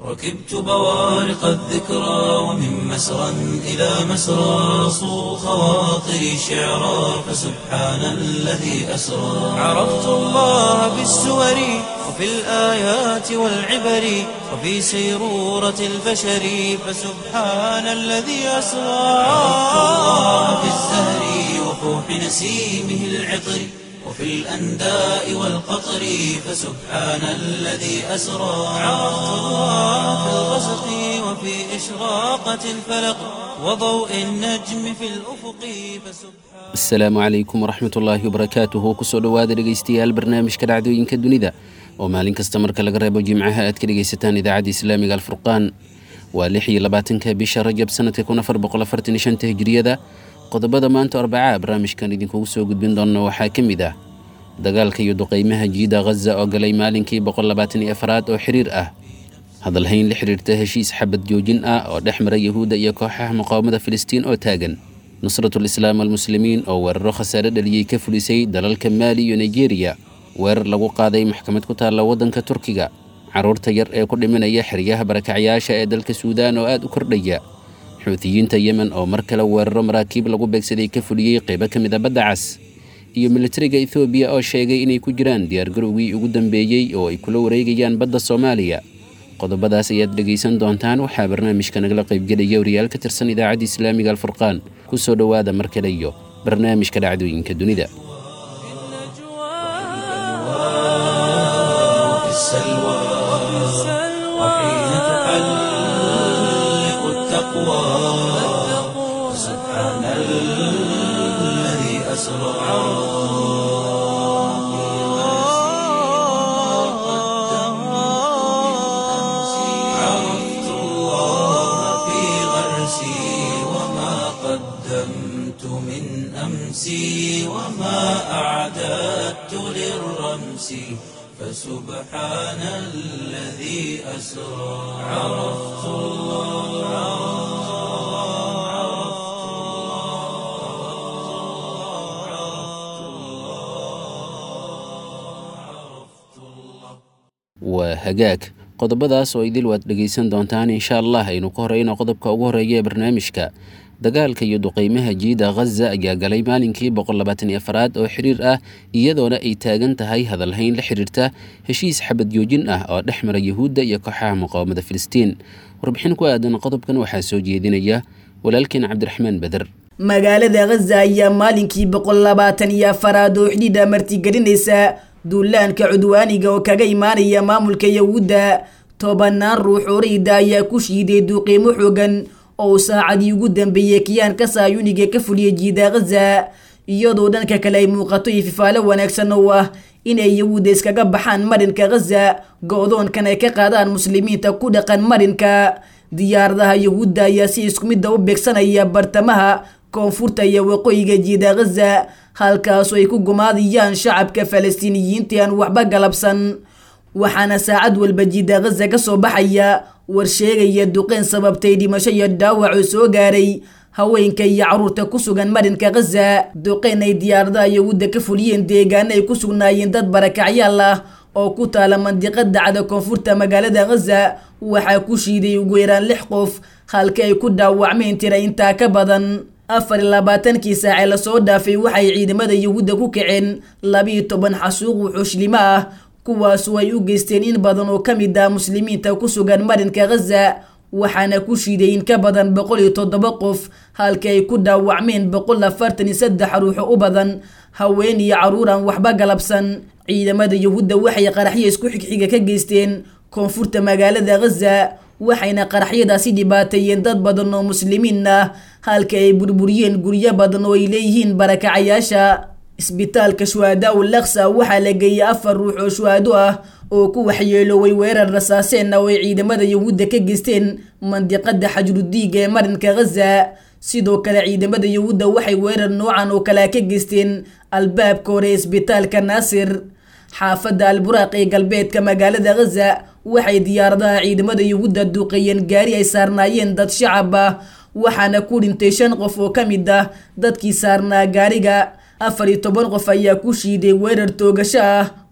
ركبت بوارق الذكرى ومن مسرى إلى مسرى صو خواطري شعرا فسبحان الذي أسرى عرفت الله بالسور وفي الآيات والعبر وفي سيرورة البشر فسبحان الذي أسرى عرفت الله بالزهر وفوح نسيمه العطر وفي الأنداء والقطر فسبحان الذي أسرى عرفت الله في الغسق وفي إشراقة الفلق وضوء النجم في الأفق فسبحان asalaamu calaykum waraxmat ullaahi wabarakaatuhu kusoo dhowaada dhegaystayaal barnaamijka dhacdooyinka dunida oo maalin kasta marka laga reebo jimcaha aad ka dhegaysataan idaacadda islaamiga alfurqaan waa lix iyo labaatanka bisha rajab sanadka kun afar boqol afartan iyo shanta hijriyada qodobada maanta arbacaa barnaamijkan idinkugu soo gudbin doona waxaa ka mid ah dagaalka iyo duqeymaha jiida ghaza oo galay maalinkii boqol labaatan iyo afraad oo xiriir ah hadalhayn la xiriirta heshiis xabad joojin ah oo dhex mara yahuudda iyo kooxaha muqaawamada filistiin oo taagan nusratul islaam almuslimiin oo weeraro khasaare dhaliyey ka fulisay dalalka maali iyo nigeria weerar lagu qaaday maxkamad ku taalla waddanka turkiga carruurta yar ee ku dhimanaya xeryaha barakacyaasha ee dalka suudaan oo aad u kordhaya xuutiyiinta yemen oo mar kale weeraro maraakiib lagu beegsaday ka fuliyey qaybo ka mid a badda cas iyo militariga ethoobiya oo sheegay inay ku jiraan diyaargarowgii ugu dambeeyey oo ay kula wareegayaan badda soomaaliya qodobadaas ayaad dhegaysan doontaan waxaa barnaamijka nagala qaybgelaya wariyaal ka tirsan idaacadda islaamiga alfurqaan ku soo dhowaada mar kale iyo barnaamijka dhacdooyinka dunida وفي السلوى وحين تحلق التقوى فسبحان الذي أسرى عرفت الله في غرسي وما قدمت من أمسي وما أعددت للرمس فسبحان الذي أسرى عرفت waa hagaag qodobadaas oo idil waad dhegaysan doontaan insha allah aynu ka horeyno qodobka ugu horeeya ee barnaamijka dagaalka iyo duqeymaha jiida ghaza ayaa galay maalinkii boqol labaatan iyo afaraad oo xiriir ah iyadoona ay taagan tahay hadalhayn la xiriirta heshiis xabad joojin ah oo dhex mara yahuudda iyo kooxaha muqaawamada filistiin warbixin ku aadan qodobkan waxaa soo jeedinaya walaalkeen cabdiraxmaan beder magaalada ghaza ayaa maalinkii boqol labaatan iyo afaraad oo xidhiidha martigelinaysa duulaanka cudwaaniga oo kaga imaanaya maamulka yahuudda tobanaan ruux oo rayda ayaa ku shiiday duuqiimo xoogan oo saacadii ugu dambeeyey kiyaanka saayuniga ka fuliyay jiida ghaza iyadoo dhanka kale ay muuqato ififaalo wanaagsan oo ah inay yahuudda iskaga baxaan marinka ghaza go-doonkan ay ka qaadaan muslimiinta ku dhaqan marinka diyaaradaha yahuudda ayaa si isku midda u beegsanaya bartamaha koonfurta iyo waqooyiga jiida ghaza halkaasoo ay ku gumaadiyaan shacabka falastiiniyiinta aan waxba galabsan waxaana saacad walba jiida ghaza ka soo baxaya war sheegaya duqeyn sababtay dhimasho iyo dhaawac oo soo gaaray haweenka iyo caruurta ku sugan marinka ghaza duqeyn ay diyaaradaha yahuudda ka fuliyeen deegaano ay ku sugnaayeen dad barakacyaal ah oo ku taala mandiqada cada koonfurta magaalada ghaza waxaa ku shiiday ugu yaraan lix qof halka ay ku dhaawacmeen tira intaa ka badan afar iyo labaatankii saacee lasoo dhaafay waxay ciidamada yahuudda ku kaceen labiiyo toban xasuuq wuxuushlimo ah kuwaasoo ay u geysteen in badan oo ka mid ah muslimiinta ku sugan marinka ghaza waxaana ku shiiday in ka badan boqol iyo toddoba qof halka ay ku dhaawacmeen boqol afartan iyo saddex ruuxo u badan haween iyo caruur aan waxba galabsan ciidamada yahuudda waxay qaraxyo isku xigxiga ka geysteen koonfurta magaalada ghaza waxayna qaraxyadaasi dhibaateeyeen dad badan oo muslimiin ah halka ay burburiyeen guryo badan oo ay leeyihiin barakacayaasha isbitaalka shuhadaa u laksa waxaa la geeyey afar ruux oo shuhado ah oo ku waxyeelooway weerar rasaaseen ah oo ay ciidamada yahuudda ka geysteen mandiqada xajrudiiga ee marinka ghaza sidoo kale ciidamada yahuudda waxay weerar noocan oo kale ka geysteen albaabka hore ee isbitaalka naasir xaafadda alburaaq ee galbeedka magaalada ghaza waxay diyaaradaha ciidamada yahuudda duuqeeyeen gaari ay saarnaayeen dad shacab ah waxaana ku dhintay shan qof oo ka mid ah dadkii saarnaa gaariga afar iyo toban qof ayaa ku shiiday weerar toogasho ah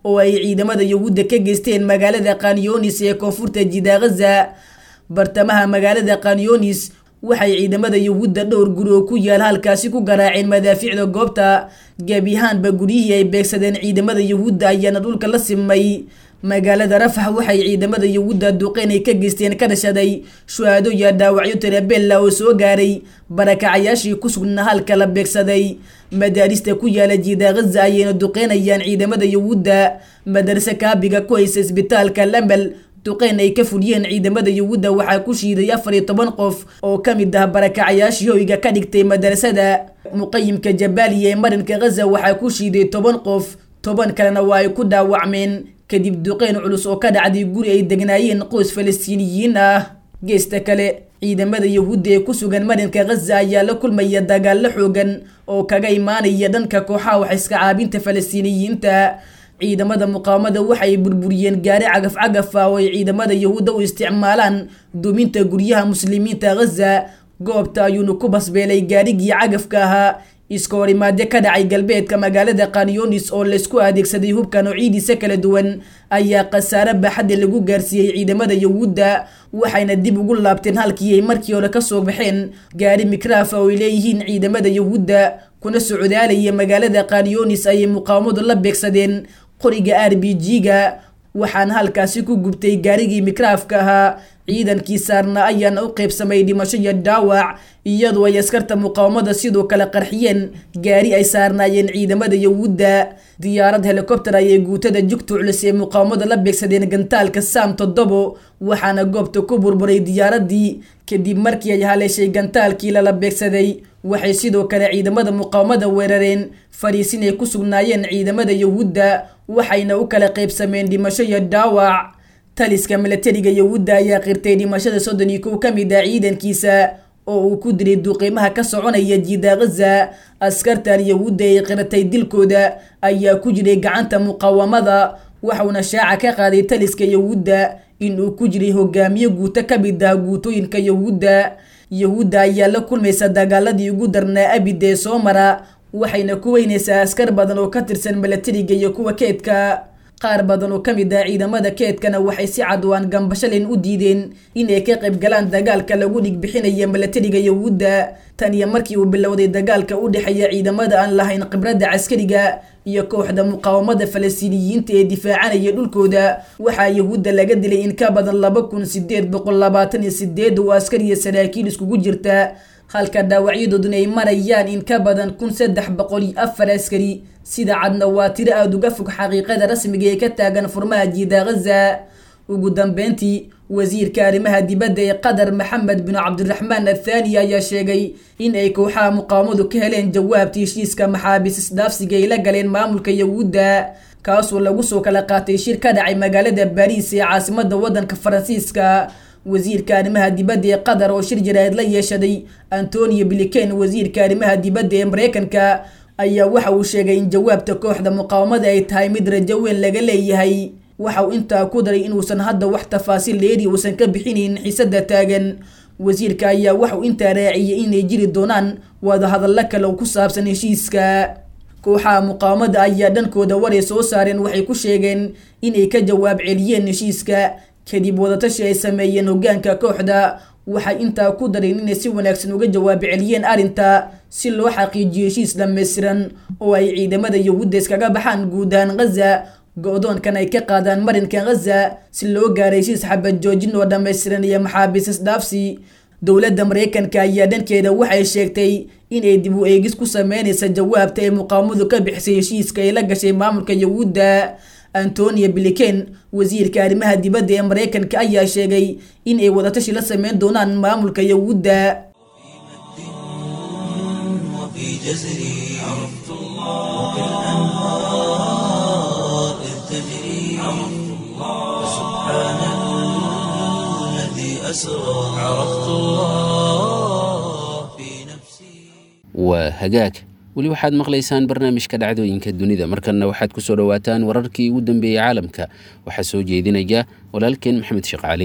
oo ay ciidamada yahuudda ka geysteen magaalada kanyonis ee koonfurta jida ghaza bartamaha magaalada kanyonis waxay ciidamada yahuudda dhowr guri oo ku yaal halkaasi ku garaaceen madaafiicda goobta gebi ahaanba guryihii ay beegsadeen ciidamada yahuudda ayaana dhulka la simay magaalada rafax waxay ciidamada yahuudda duqeyn ay ka geysteen ka dhashaday shuhaado iyo dhaawacyo tirabella oo soo gaaray barakacayaashii ku sugnaa halka la beegsaday madaarista ku yaala jiida ghaza ayayna duqeynayaan ciidamada yahuudda madarse kaabiga ku haysa isbitaalka lamal duqeyn ay ka fuliyeen ciidamada yahuudda waxaa ku shiiday afar iyo toban qof oo ka mid ah barakacayaashii hoyga ka dhigtay madarasada muqayimka jabaaliya ee marinka ghaza waxaa ku shiiday toban qof toban kalena waa ay ku dhaawacmeen kadib duqeyn culus oo ka dhacday guri ay degnaayeen qoys falastiiniyiin ah geesta kale ciidamada yahuudda ee ku sugan marinka ghaza ayaa la kulmaya dagaallo xoogan oo kaga imaanaya dhanka kooxaha wax iska caabinta falastiiniyiinta ciidamada muqaawamada waxay burburiyeen gaari cagaf cagaf ah oo ay ciidamada yahuudda u isticmaalaan duminta guryaha muslimiinta ghaza goobta ayuuna ku basbeelay gaarigii cagafka ahaa iska horimaade ka dhacay galbeedka magaalada kanyonis oo laysku adeegsaday hubka noocidiisa kala duwan ayaa khasaare baaxadda lagu gaarsiiyey ciidamada yahuudda waxayna dib ugu laabteen halkii ay markii hore kasoo baxeen gaari mikraafa oo ay leeyihiin ciidamada yahuudda kuna socdaalaya magaalada kanyonis ayay muqaawamadu la beegsadeen qoriga r b g-ga waxaana halkaasi ku gubtay gaarigii mikraafka ahaa ciidankii saarna ayaana u qeybsamay dhimasho iyo dhaawac iyadoo ay askarta muqaawamada sidoo kale qarxiyeen gaari ay saarnaayeen ciidamada yahuudda diyaarad helikobter ayay guutada jugta culus ee muqaawamada la beegsadeen gantaalka saam toddobo waxaana goobta ku burburay diyaaradii kadib markii ay haleeshay gantaalkii lala beegsaday waxay sidoo kale ciidamada muqaawamada weerareen fadhiisin ay ku sugnaayeen ciidamada yahuudda waxayna u kala qeybsameen dhimasho iyo dhaawac taliska milatariga yahuudda ayaa qirtay dhimashada soddon iyo kow ka mid ah ciidankiisa oo uu ku dilay duqiimaha ka soconaya jiida ghaza askartan yahuudda ay qiratay dilkooda ayaa ku jiray gacanta muqaawamada waxauna shaaca ka qaaday taliska yahuudda in uu ku jiray hogaamiye guuto ka mid ah guutooyinka yahuudda yahuudda ayaa la kulmaysa dagaaladii ugu darnaa abid ee soo mara waxayna ku weynaysaa askar badan oo ka tirsan milatariga iyo kuwa keedka qaar badan oo ka mid ah ciidamada keedkana waxay si cadwaan gambashalin u diideen inay ka qayb galaan dagaalka lagu dhigbixinaya milatariga yahuudda tan iyo markii uu bilowday dagaalka u dhexeeya ciidamada aan lahayn khibradda caskariga iyo kooxda muqaawamada falastiiniyiinta ee difaacanaya dhulkooda waxaa yahuudda laga dilay in ka badan laba kun sideed boqol labaatan iyo sideed oo askar iyo saraakiil iskugu jirta halka dhaawacyadooduna ay marayaan in ka badan kun saddex boqol iyo afar askari sida cadna waa tiro aada uga fog xaqiiqada rasmiga ee ka taagan furmaha jiida ghaza ugu dambeyntii wasiirka arrimaha dibadda ee qatar maxamed bin cabdiraxmaan athaani ayaa sheegay in ay kooxaha muqaawamadu ka heleen jawaabta heshiiska maxaabiis isdhaafsiga ay la galeen maamulka yahuudda kaasoo lagu soo kala qaatay shir ka dhacay magaalada baariis ee caasimada waddanka faransiiska wasiirka arrimaha dibadda ee qatar oo shir jaraa'id la yeeshaday antonio bliken wasiirka arrimaha dibadda ee mareykanka ayaa waxa uu sheegay in jawaabta kooxda muqaawamada ay tahay mid rajo weyn laga leeyahay waxa uu intaa ku daray inuusan hadda wax tafaasiil dheeri uusan ka bixinayn xiisada taagan wasiirka ayaa waxauu intaa raaciyay inay jiri doonaan wadahadallo kale oo ku saabsan heshiiska kooxaha muqaawamada ayaa dhankooda waray soo saareen waxay ku sheegeen inay ka jawaab celiyeen heshiiska kadib wadatashi ay sameeyeen hogaanka kooxda waxay intaa ku dareen inay si wanaagsan uga jawaab celiyeen arrinta si loo xaqiijiyo heshiis dhammaystiran oo ay ciidamada yahuudda iskaga baxaan guud ahaan ghaza go-doonkan ay ka qaadaan marinka ghaza si loo gaaray heshiis xabad joojin oo dhammaystiran iyo maxaabiis isdhaafsi dowladda mareykanka ayaa dhankeeda waxay sheegtay inay dib u eegis ku sameynaysa jawaabta ay muqaawamadu ka bixisay heshiiska ay la gashay maamulka yahuudda antonio bliken wasiirka arrimaha dibadda ee mareykanka ayaa sheegay in ay wadatashi la sameyn doonaan maamulka yahuudda وفي جزري عرفت الله وبالأنهار إذ تجري عرفت الله سبحان الذي أسرى عرفت الله في نفسي waa hagaag weli waxaad maqlaysaan barnaamijka dhacdooyinka dunida markanna waxaad ku soo dhowaataan wararkii ugu dambeeyey caalamka waxaa soo jeedinaya walaalkeen maxamed sheekh cali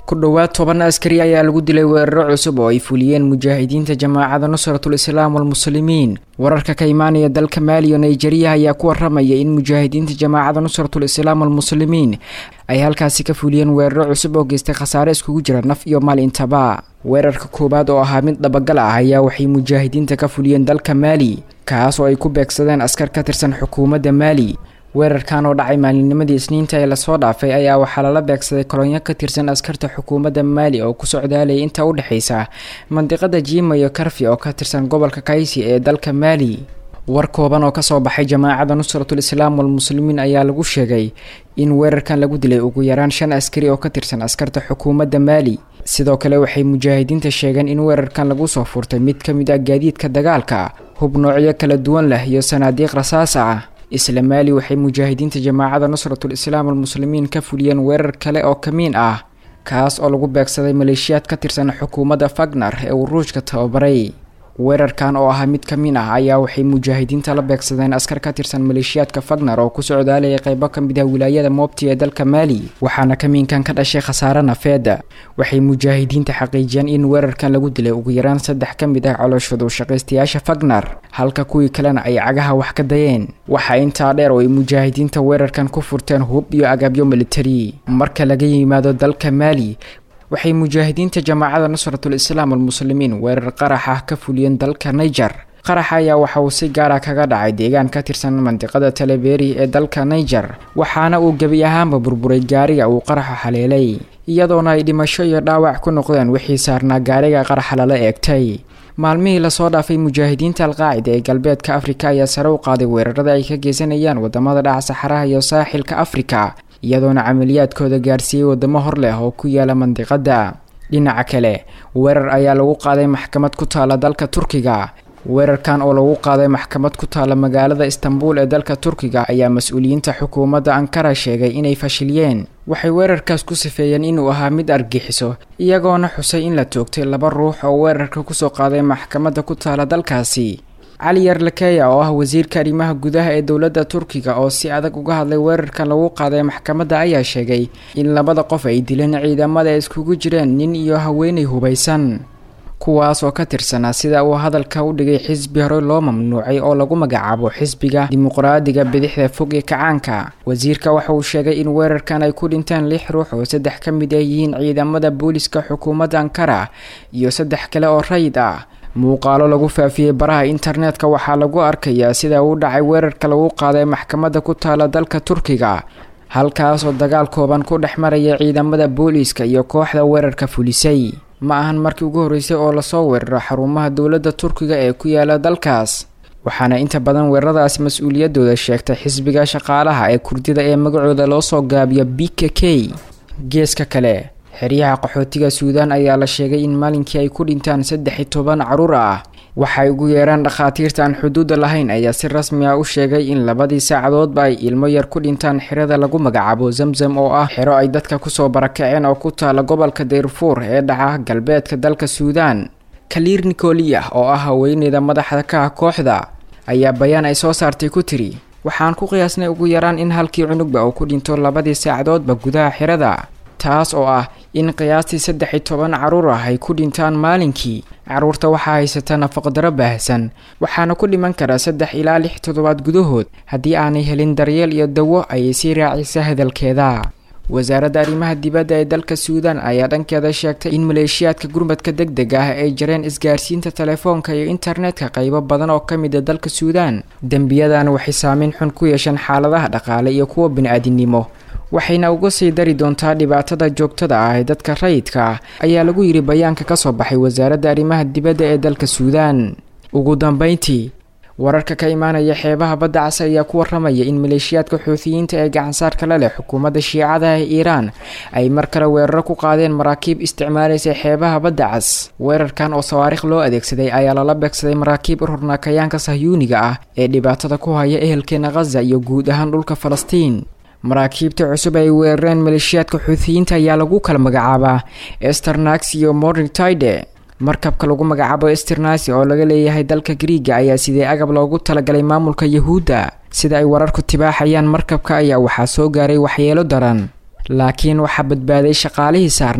ku dhowaad toban askari ayaa lagu dilay weeraro cusub oo ay fuliyeen mujaahidiinta jamaacada nusratul islaam walmuslimiin wararka ka imaanaya dalka maali iyo nigeriya ayaa ku waramaya in mujaahidiinta jamaacada nusratul islaam walmuslimiin ay halkaasi ka fuliyeen weeraro cusub oo geystay khasaare iskugu jira naf iyo maal intaba weerarka koowaad oo ahaa mid dhabagal ah ayaa waxay mujaahidiinta ka fuliyeen dalka maali kaas oo ay ku beegsadeen askar ka tirsan xukuumadda maali weerarkan oo dhacay maalinnimadii isniinta ee lasoo dhaafay ayaa waxaa lala beegsaday kolonyo ka tirsan askarta xukuumadda maali oo ku socdaalaya inta u dhexaysa mandiqada jiima iyo karfi oo ka tirsan gobolka kaysi ee dalka maali war kooban oo kasoo baxay jamaacada nusratul islaam walmuslimiin ayaa lagu sheegay in weerarkan lagu dilay ugu yaraan shan askari oo ka tirsan askarta xukuumadda maali sidoo kale waxay mujaahidiinta sheegeen in weerarkan lagu soo furtay mid ka mid ah gaadiidka dagaalka hub noocyo kala duwan leh iyo sanaadiiq rasaas ah isla maali waxay mujaahidiinta jamaacada nusratul islaam walmuslimiin ka fuliyeen weerar kale oo kamiin ah kaas oo lagu beegsaday maleeshiyaad ka tirsan xukuumadda fagnar ee uu ruushka tababaray weerarkan oo ahaa mid ka min ah ayaa waxay mujaahidiinta la beegsadeen askar ka tirsan maleeshiyaadka fagnar oo ku socdaalayay qaybo ka mid ah wilaayada moobti ee dalka maali waxaana kamiinkan ka dhashay khasaare nafeeda waxay mujaahidiinta xaqiijiyeen in weerarkan lagu dilay ugu yaraan saddex ka mid ah coloshodu shaqaystayaasha fagnar halka kuwii kalena ay cagaha wax ka dayeen waxaa intaa dheer oo ay mujaahidiinta weerarkan ku furteen hub iyo agabyo militari marka laga yimaado dalka maali waxay mujaahidiinta jamaacada nusratul islaam walmuslimiin weerar qarax ah ka fuliyeen dalka niger qaraxa ayaa waxa uu si gaara kaga dhacay deegaan ka tirsan mandiqada taleberi ee dalka niger waxaana uu gebi ahaanba burburay gaariga uu qaraxa haleelay iyadoona ay dhimasho iyo dhaawac ku noqdeen wixii saarnaa gaariga qaraxa lala eegtay maalmihii lasoo dhaafay mujaahidiinta alqaacida ee galbeedka afrika ayaa sare u qaaday weerarada ay ka geysanayaan wadamada dhaca saxaraha iyo saaxilka afrika iyadoona camaliyaadkooda gaarsiiyey wadamo hor leh oo ku yaala mandiqada dhinaca kale weerar ayaa lagu qaaday maxkamad ku taala dalka turkiga weerarkan oo lagu qaaday maxkamad ku taala magaalada istanbul ee dalka turkiga ayaa mas-uuliyiinta xukuumadda ankara sheegay inay fashiliyeen waxay weerarkaas ku sifeeyeen inuu ahaa mid argixiso iyagoona xusay in la toogtay laba ruux oo weerarka kusoo qaaday maxkamadda ku taala dalkaasi cali yarlakeya oo ah wasiirka arrimaha gudaha ee dowladda turkiga oo si adag uga hadlay weerarkan lagu qaaday maxkamadda ayaa sheegay in labada qof ay dileen ciidamada ay iskugu jireen nin iyo haweenay hubaysan kuwaas oo ka tirsanaa sida uu hadalka u dhigay xisbi hore loo mamnuucay oo lagu magacaabo xisbiga dimuqraadiga bidixda fog ee kacaanka wasiirka waxa uu sheegay in weerarkan ay ku dhinteen lix ruux oo saddex ka mid ah yihiin ciidamada booliska xukuumadda ankara iyo saddex kale oo rayid ah muuqaalo lagu faafiyey baraha internetka waxaa lagu arkayaa sida uu dhacay weerarka lagu qaaday maxkamadda ku taala dalka turkiga halkaas oo dagaal kooban ku dhex maraya ciidamada booliiska iyo kooxda weerarka fulisay ma ahan markii ugu horreysay oo lasoo weeraro xarumaha dowladda turkiga ee ku yaala dalkaas waxaana inta badan weeraradaasi mas-uuliyadooda sheegtay xisbiga shaqaalaha ee kurdida ee magacooda loo soo gaabiyo b k k geeska kale xeryaha qaxootiga suudaan ayaa la sheegay in maalinkii ay ku dhintaan saddex iyo toban caruur ah waxay ugu yeeraan dhakhaatiirta aan xuduudda lahayn ayaa si rasmi ah u sheegay in labadii saacadoodba ay ilmo yar ku dhintaan xerada lagu magacaabo zamzam oo ah xero ay dadka kusoo barakaceen oo ku taala gobolka dayrufuur ee dhaca galbeedka dalka suudaan kaliir nikoliyah oo ah haweeneyda madaxda ka ah kooxda ayaa bayaan ay soo saartay ku tiri waxaan ku qiyaasnay ugu yaraan in halkii cunugba uu ku dhinto labadii saacadoodba gudaha xerada taas oo ah in qiyaastii saddex iyo toban caruur ah ay ku dhintaan maalinkii caruurta waxaa haysata nafaqdaro baahsan waxaana ku dhiman karaa saddex ilaa lix toddobaad gudahood haddii aanay helin daryeel iyo dawo ayay sii raacisa hadalkeeda wasaaradda arrimaha dibadda ee dalka suudaan ayaa dhankeeda sheegtay in maleeshiyaadka gurmadka deg deg ah ay jareen isgaarsiinta telefoonka iyo internetka qaybo badan oo ka mid a dalka suudaan dembiyadan waxay saameyn xun ku yeesheen xaaladaha dhaqaale iyo kuwa bini-aadinimo waxayna uga sii dari doontaa dhibaatada joogtada ah ee dadka rayidka ah ayaa lagu yidhi bayaanka ka soo baxay wasaaradda arrimaha dibadda ee dalka suudaan ugu dambeyntii wararka ka imaanaya xeebaha badda cas ayaa ku waramaya in maleeshiyaadka xuutiyiinta ee gacansaarka la leh xukuumadda shiicada ee iiraan ay mar kale weeraro ku qaadeen maraakiib isticmaalaysa xeebaha badda cas weerarkan oo sawaarikh loo adeegsaday ayaa lala beegsaday maraakiib ururnakayaanka sahyuuniga ah ee dhibaatada ku haya ehelkeena khaza iyo guud ahaan dhulka falastiin maraakiibta cusub ay weerareen maleeshiyaadka xuutiyiinta ayaa lagu kala magacaabaa esternax iyo morning tide markabka lagu magacaabo esternasi oo laga leeyahay dalka griiga ayaa sidee agab loogu talagalay maamulka yahuudda sida ay wararku tibaaxayaan markabka ayaa waxaa soo gaaray waxyeelo daran laakiin waxaa badbaaday shaqaalihii saarnaa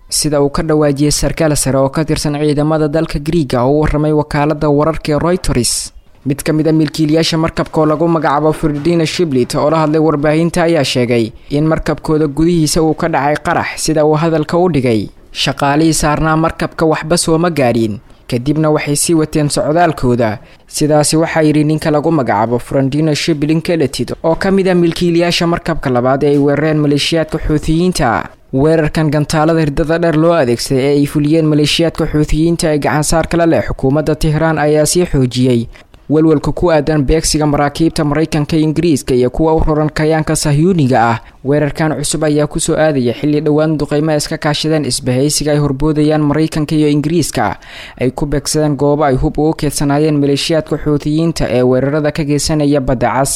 sida uu ka dhawaajiyey sarkaal sare oo ka tirsan ciidamada dalka griiga oo u warramay wakaalada wararka ee royters mid ka mid a milkiilayaasha markabka oo lagu magacaabo ferdina shiblit oo la hadlay warbaahinta ayaa sheegay in markabkooda gudihiisa uu ka dhacay qarax sida uu hadalka u dhigay shaqaalihii saarnaa markabka waxba sooma gaadhin kadibna waxay sii wateen socdaalkooda sidaasi waxaa yidhi ninka lagu magacaabo frandino shiblin keletid oo ka mid a milkiilayaasha markabka labaad ee ay weerareen maleeshiyaadka xuutiyiinta weerarkan gantaalada hirdada dheer loo adeegsaday ee ay fuliyeen maleeshiyaadka xuutiyiinta ee gacansaarka la leh xukuumadda tehraan ayaa sii xoojiyey walwalka ku aadan beegsiga maraakiibta maraykanka ingiriiska iyo kuwa u roran kayaanka sahyuuniga ah weerarkan cusub ayaa kusoo aadaya xilli dhowaan duqeymaha iska kaashadeen isbahaysiga ay horboodayaan maraykanka iyo ingiriiska ay ku beegsadeen goobo ay hub ugu keedsanaayeen maleeshiyaadka xuutiyiinta ee weerarada ka geysanaya badda cas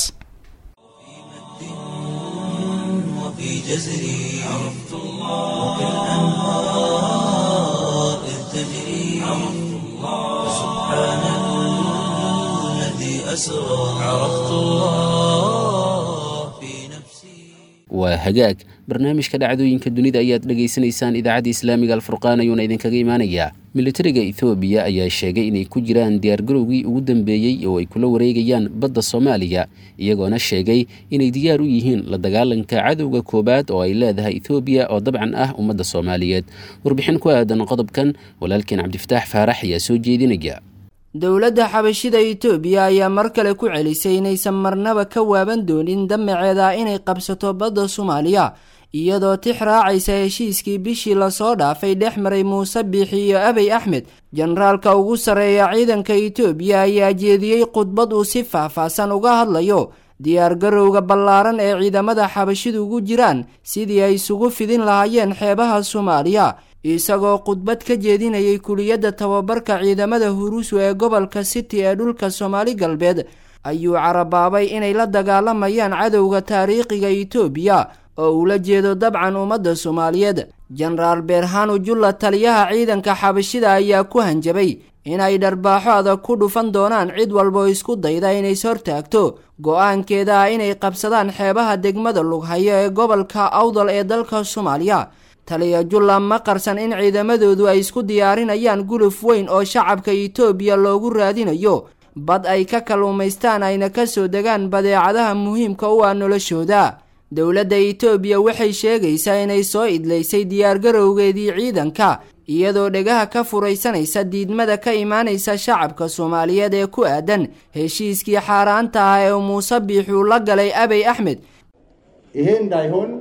وفي جزري عرفت الله وكالأنهار إذ تجري عرفت الله سبحان الذي أسرى عرفت الله في نفسي waa hagaag barnaamijka dhacdooyinka dunida ayaad dhegaysanaysaan idaacadda islaamiga alfurqaan ayuuna idinkaga imaanayaa militariga ethoobiya ayaa sheegay inay ku jiraan diyaargarowgii ugu dambeeyey oo ay kula wareegayaan badda soomaaliya iyagoona sheegay inay diyaar u yihiin la dagaalanka cadowga koowaad oo ay leedahay ethoobiya oo dabcan ah ummadda soomaaliyeed warbixin ku aadan qodobkan walaalkeen cabdifataax faarax ayaa soo jeedinaya dowladda xabashida itoobiya ayaa mar kale ku celisay inaysan marnaba ka waaban doonin damaceeda inay qabsato badda soomaaliya iyadoo tix raacaysa heshiiskii bishii lasoo dhaafay dhex maray muuse biixi iyo abey axmed jenaraalka ugu sarreeya ciidanka itoobiya ayaa jeediyey khudbad uu si faahfaahsan uga hadlayo diyaargarowga ballaaran ee ciidamada xabashidu ugu jiraan sidii ay isugu fidin lahaayeen xeebaha soomaaliya isagoo khudbad ka jeedinayay kuliyadda tababarka ciidamada huruusu ee gobolka city ee dhulka soomaali galbeed ayuu carabaabay inay la dagaalamayaan cadowga taariikhiga itoobiya oo ula jeedo dabcan ummadda soomaaliyeed jenaraal beerhanu julla taliyaha ciidanka xabashida ayaa ku hanjabay inay dharbaaxo adag ku dhufan doonaan cid walboo isku dayda inays hortaagto go-aankeeda ah inay qabsadaan xeebaha degmada lughayo ee gobolka awdal ee dalka soomaaliya taliya julla ma qarsan in ciidamadoodu ay isku diyaarinayaan guluf weyn oo shacabka itoobiya loogu raadinayo bad ay ka kalluumaystaan ayna ka soo degaan badeecadaha muhiimka u ah noloshooda dowladda itoobiya waxay sheegaysaa inay soo idlaysay diyaargarowgeedii ciidanka iyadoo dhegaha ka furaysanaysa diidmada ka imaanaysa shacabka soomaaliyeed ee ku aadan heshiiskii xaaraanta ah ee muuse biixuu la galay abey axmed ይሄ እንዳይሆን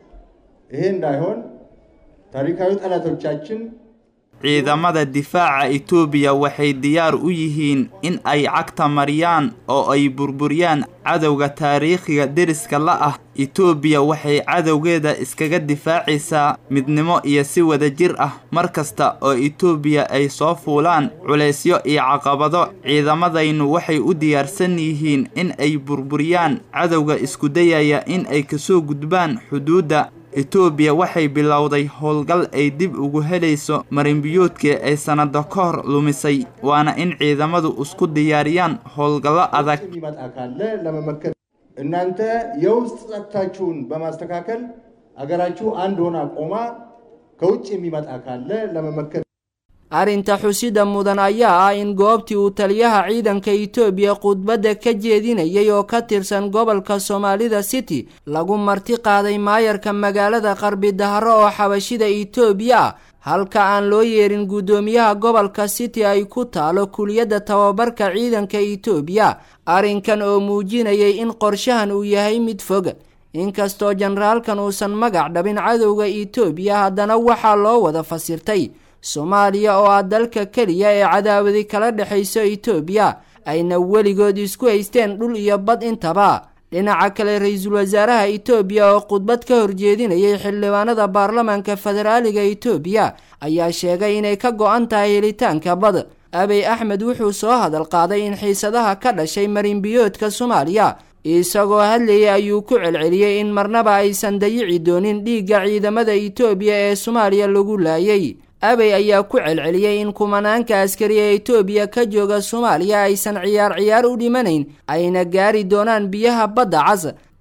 ይሄ እንዳይሆን ታሪካዊ ጠላቶቻችን ciidamada difaaca itoobiya waxay diyaar u yihiin in ay cagta mariyaan oo ay burburiyaan cadowga taariikhiga deriska la ah itoobiya waxay cadowgeeda iskaga difaacaysaa midnimo iyo si wadajir ah mar kasta oo itoobiya ay soo fuulaan culaysyo iyo caqabado ciidamadaynu waxay u diyaarsan yihiin in ay burburiyaan cadowga isku dayaya in ay kasoo gudbaan xuduudda itoobiya waxay bilowday howlgal ay dib ugu helayso marinbiyoodkii ay sannado ka hor lumisay waana in ciidamadu isku diyaariyaan howlgallo adag የሚመጣ ካለ ለመመከት እናንተ የውስጥ ጸጥታችሁን በማስተካከል አገራችሁ አንድ ሆና ቆማ ከውጭ የሚመጣ ካለ ለመመከት arrinta xusida mudan ayaa ah in goobtii uu taliyaha ciidanka itoobiya khudbadda ka jeedinayay oo ka tirsan gobolka soomaalida city lagu marti qaaday maayarka magaalada qarbi dahro oo xabashida itoobiya ah halka aan loo yeerin guddoomiyaha gobolka city ay ku taalo kuliyadda tababarka ciidanka itoobiya arrinkan oo muujinayay in qorshahan uu yahay mid fog inkastoo jenaraalkan uusan magac dhabin cadowga itoobiya haddana waxaa loo wada fasirtay soomaaliya oo ah dalka keliya ee cadaawadi kala dhexayso itoobiya ayna weligood isku haysteen dhul iyo bad intaba dhinaca kale ra-iisul wasaaraha itoobiya oo khudbad ka horjeedinayay xildhibaanada baarlamaanka federaaliga itoobiya ayaa sheegay inay ka go-an tahay helitaanka bad abey axmed wuxuu soo hadal qaaday in xiisadaha ka dhashay marinbiyoodka soomaaliya isagoo hadlayay ayuu ku celceliyey in marnaba aysan dayici doonin dhiigga ciidamada itoobiya ee soomaaliya lagu laayay abey ayaa ku celceliyey in kumanaanka askari ee itoobiya ka jooga soomaaliya aysan ciyaar ciyaar u dhimanayn ayna gaari doonaan biyaha badda cas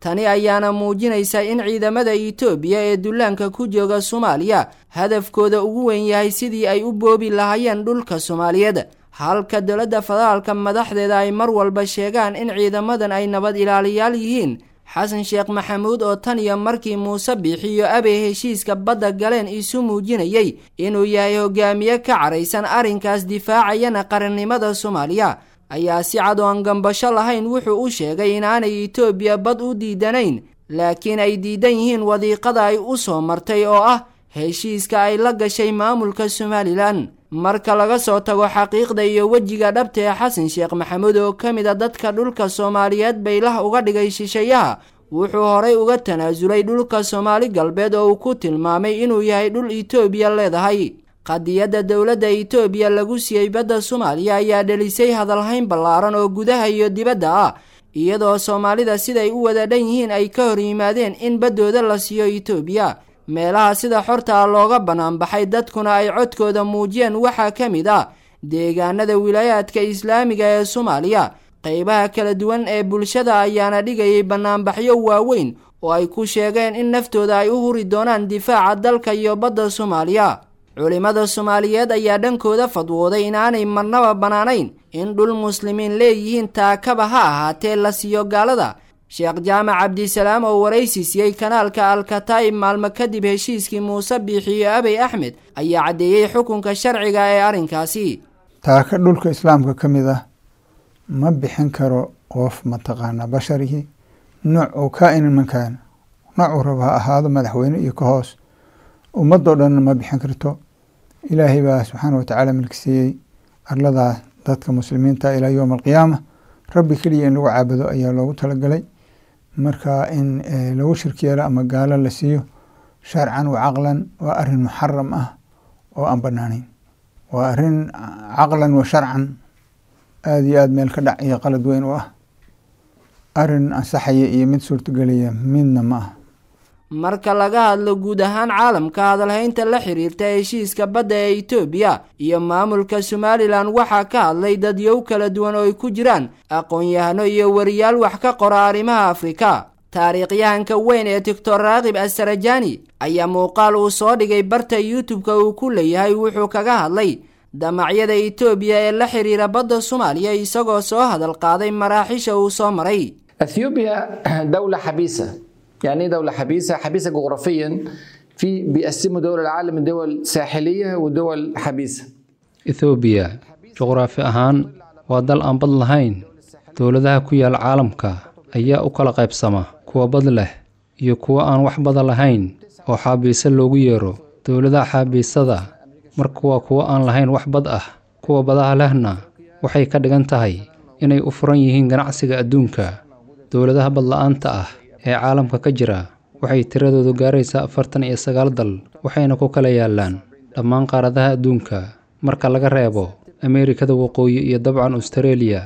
tani ayaana muujinaysa in ciidamada itoobiya ee dullaanka ku jooga soomaaliya hadafkooda ugu weyn yahay sidii ay u boobi lahaayeen dhulka soomaaliyeed halka dowladda federaalka madaxdeeda ay mar walba sheegaan in ciidamadan ay nabad ilaaliyaal yihiin xasan sheekh maxamuud oo tan iyo markii muuse biixiyo abey heshiiska badda galeen isu muujinayay inuu yahay hogaamiye ka caraysan arrinkaas difaacayana qarannimada soomaaliya ayaa si cad oo aan gambasho lahayn wuxuu u sheegay inaanay itoobiya bad u diidanayn laakiin ay diidan yihiin wadiiqada ay u soo martay oo ah heshiiska ay la gashay maamulka somalilan marka laga soo tago xaqiiqda iyo wejiga dhabta ee xasan sheekh maxamuud oo ka mid a dadka dhulka soomaaliyeed baylah uga dhigay shisheeyaha wuxuu horay uga tanaasulay dhulka soomaali galbeed oo uu ku tilmaamay inuu yahay dhul itoobiya leedahay qadiyadda dowladda itoobiya lagu siiyey badda soomaaliya ayaa dhelisay hadalhayn ballaaran oo gudaha iyo dibadda ah iyadoo soomaalida siday u wada dhan yihiin ay ka hor yimaadeen in baddooda la siiyo itoobiya meelaha sida xorta ah looga banaanbaxay dadkuna ay codkooda muujiyeen waxaa ka mid ah deegaanada wilaayaadka islaamiga ee soomaaliya qeybaha kala duwan ee bulshada ayaana dhigayay banaanbaxyo waaweyn oo ay ku sheegeen in naftooda ay u huri doonaan difaaca dalka iyo badda soomaaliya culimmada soomaaliyeed ayaa dhankooda fadwooday inaanay marnaba bannaanayn in dhul muslimiin leeyihiin taakaba ha ahaatee la siiyo gaalada sheekh jaamac cabdisalaam oo waraysi siiyey kanaalka alkataa'ib maalmo kadib heshiiskii muuse biixiyo abey axmed ayaa caddeeyey xukunka sharciga ee arrinkaasi taaka dhulka islaamka ka mid ah ma bixin karo qof mataqaanaa basharihii nooc uu kaa-inan mankaana noocuu raba ha ahaado madaxweyne iyo ka hoos ummadoo dhanna ma bixin karto ilaahay baa subxaana watacaala milkisiiyey arladaa dadka muslimiinta ilaa yowma alqiyaama rabbi keliya in lagu caabudo ayaa loogu talagalay marka in lagu shirki yeelo ama gaalo la siiyo sharcan wa caqlan waa arin muxaram ah oo aan banaanayn waa arin caqlan wa sharcan aada iyo aada meel ka dhac iyo qalad weyn u ah arin ansaxaya iyo mid suurtagelaya midna ma ah marka laga hadlo guud ahaan caalamka hadalhaynta la xiriirta heshiiska badda ee itoobiya iyo maamulka somalilan waxaa ka hadlay dadyow kala duwan oo ay ku jiraan aqoon-yahano iyo wariyaal wax ka qora arrimaha afrika taariikhyahanka weyn ee doctor raakib asarajani ayaa muuqaal uu soo dhigay barta youtube-ka uu ku leeyahay wuxuu kaga hadlay damacyada itoobiya ee la xiriira badda soomaaliya isagoo soo hadal qaaday maraaxisha uu soo maray اثيوبيا دوله حبيسه يعني ايه دوله حبيسه حبيسه جغرافيا في بيقسموا دول العالم لدول ساحليه ودول حبيسه ethoobiya juqraafi ahaan waa dal aan bad lahayn dowladaha ku yaal caalamka ayaa u kala qaybsama kuwa bad leh iyo kuwa aan wax bada lahayn oo xaabiise loogu yeero dowladaha xaabiisada marka waa kuwa aan lahayn wax bad ah kuwa badaha lehna waxay ka dhigan tahay inay u furan yihiin ganacsiga adduunka dowladaha badla-aanta ah ee caalamka ka jira waxay tiradoodu gaaraysaa afartan iyo sagaal dal waxayna ku kala yaallaan dhammaan qaaradaha adduunka marka laga reebo ameerikada waqooyi iyo dabcan austareeliya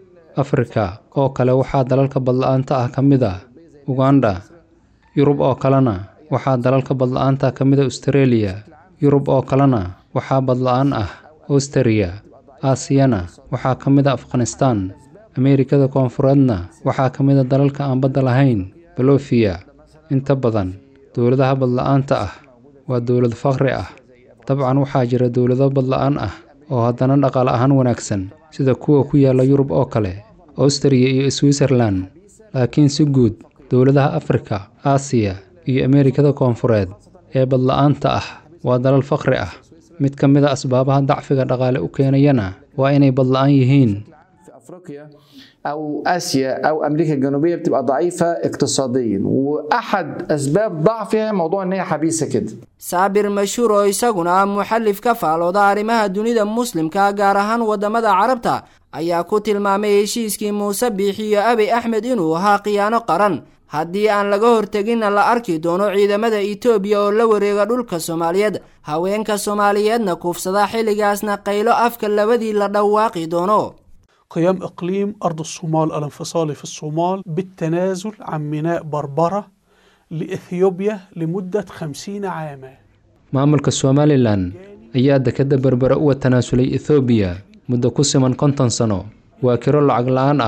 afrika oo kale waxaa dalalka badla-aanta ah ka mid ah uganda yurub oo kalena waxaa dalalka badla-aanta ka mid a austareeliya yurub oo kalena waxaa badla-aan ah austariya aasiyana waxaa ka mid a afghanistaan ameerikada koonfureedna waxaa ka mid a dalalka aan badda lahayn balofiya inta badan dowladaha badla-aanta ah waa dowlad faqri ah dabcan waxaa jira dowlado badla-aan ah oo haddana dhaqaale ahaan wanaagsan sida kuwa ku yaalla yurub oo kale austariya iyo switzerlan laakiin si guud dowladaha afrika aasiya iyo ameerikada koonfureed ee badla-aanta ah waa dalal faqri ah mid ka mid a asbaabaha dacfiga dhaqaale u keenayana waa inay badla-aan yihiin افريقيا او اسيا او امريكا الجنوبيه بتبقى ضعيفه اقتصاديا واحد اسباب ضعفها موضوع ان هي حبيسه كده saabir mashhuur oo isaguna ah muxallif ka faalooda arrimaha dunida muslimka gaar ahaan waddamada carabta ayaa ku tilmaamay heshiiskii muuse biixiyo abey axmed inuu ahaa khiyaano qaran haddii aan laga horteginna la arki doono ciidamada itoobiya oo la wareega dhulka soomaaliyeed haweenka soomaaliyeedna kuufsada xilligaasna qaylo afka labadii la dhawaaqi doono قيام إقليم أرض الصومال الانفصالي في الصومال بالتنازل عن ميناء بربرة لإثيوبيا لمدة خمسين عاما maamulka somalilan ayaa dekadda berbere uga tanaasulay ethoobiya muddo ku siman konton sano waa kiro lacag la-aan ah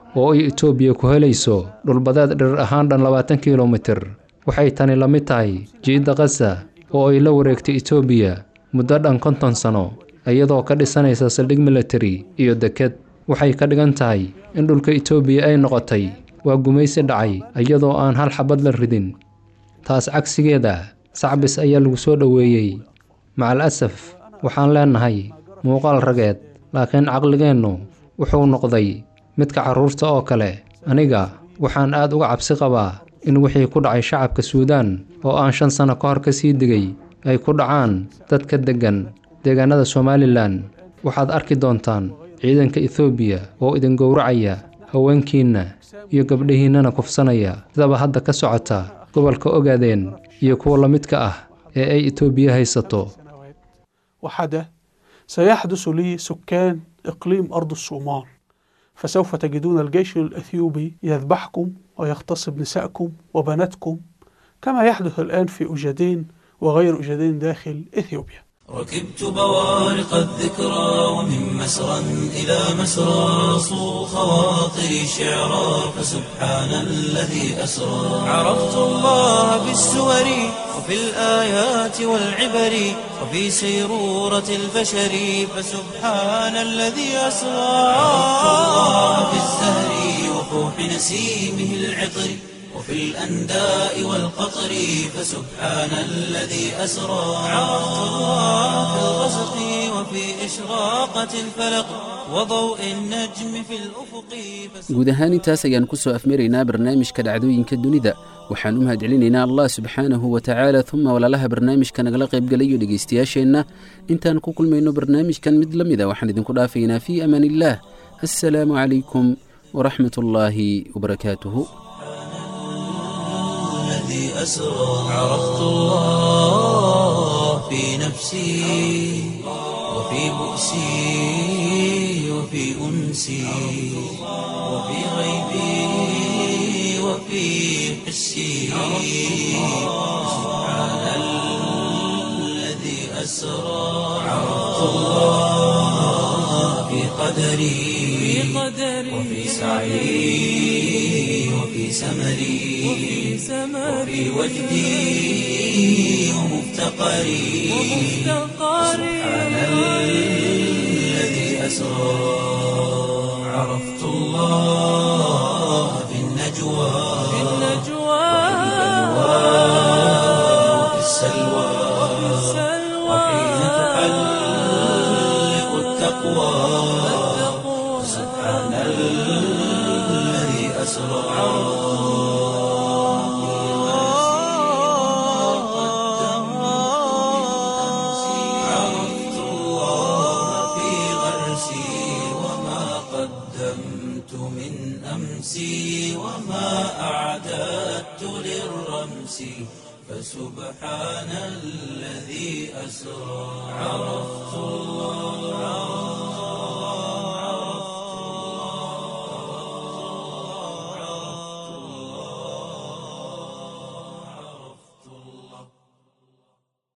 oo ay itoobiya ku helayso dhulbadeed dhirir ahaan dhan labaatan kilomitir waxay tani la mid tahay jiidda kasa oo ay la wareegtay itoobiya muddo dhan konton sano iyadoo ka dhisanaysa saldhig militari iyo deked waxay ka dhigan tahay in dhulka itoobiya ay noqotay waa gumaysi dhacay iyadoo aan hal xabad la ridin taas cagsigeeda sacbis ayaa lagu soo dhoweeyey macal asaf waxaan leennahay muuqaal rageed laakiin caqligeennu wuxuu noqday midka carruurta oo kale aniga waxaan aad uga cabsi qabaa in wixii ku dhacay shacabka suudaan oo aan shan sanno ka hor ka sii digay ay ku dhacaan dadka deggan deegaanada somalilan waxaad arki doontaan ciidanka etoobiya oo idin gowracaya haweenkiinna iyo gabdhihiinnana kufsanaya sidaba hadda ka socota gobolka ogaadeen iyo kuwa la midka ah ee ay etoobiya haysato وحدث سيحدث لسكان إقليم أرض الصومال فسوف تجدون الجيش الأثيوبي يذبحكم ويغتصب نسائكم وبناتكم كما يحدث الآن في أجدين وغير أجدين داخل إثيوبيا ركبت بوارق الذكرى ومن مسرى إلى مسرى صو خواطري شعرا فسبحان الذي أسرى عرفت الله بالسور وفي الآيات والعبر وفي سيرورة البشر فسبحان الذي أسرى عرفت الله بالزهر وفوح نسيمه العطر وفي الأنداء والقطر فسبحان الذي أسرى عرفت الله في الغسق وفي إشراقة الفلق وضوء النجم في الأفق guud ahaan intaas ayaan ku soo afmaraynaa barnaamijka dhacdooyinka dunida waxaan u mahadcelinaynaa allah subxaanahu wa tacaala uma walaalaha barnaamijka nagala qaybgalayo dhegaystayaasheenna intaan ku kulmayno barnaamijkan mid la mida waxaan idinku dhaafaynaa fii amaan illaah assalaamu calaykum waraxmat ullaahi wabarakaatuhu الذي أسرى عرفت الله في نفسي وفي بؤسي وفي أنسي وفي غيبي وفي حسي سبحان الذي أسرى عرفت الله في قدري وفي سعي وفي سمري وفي وجدي ومفتقري سبحان الذي أسرى عرفت الله في النجوى وفي السلوى وحين تحلق التقوى سبحان الذي أسرى عرفت الله في غرسي وما قدمت من أمسي وما أعددت للرمس فسبحان الذي أسرى عرفت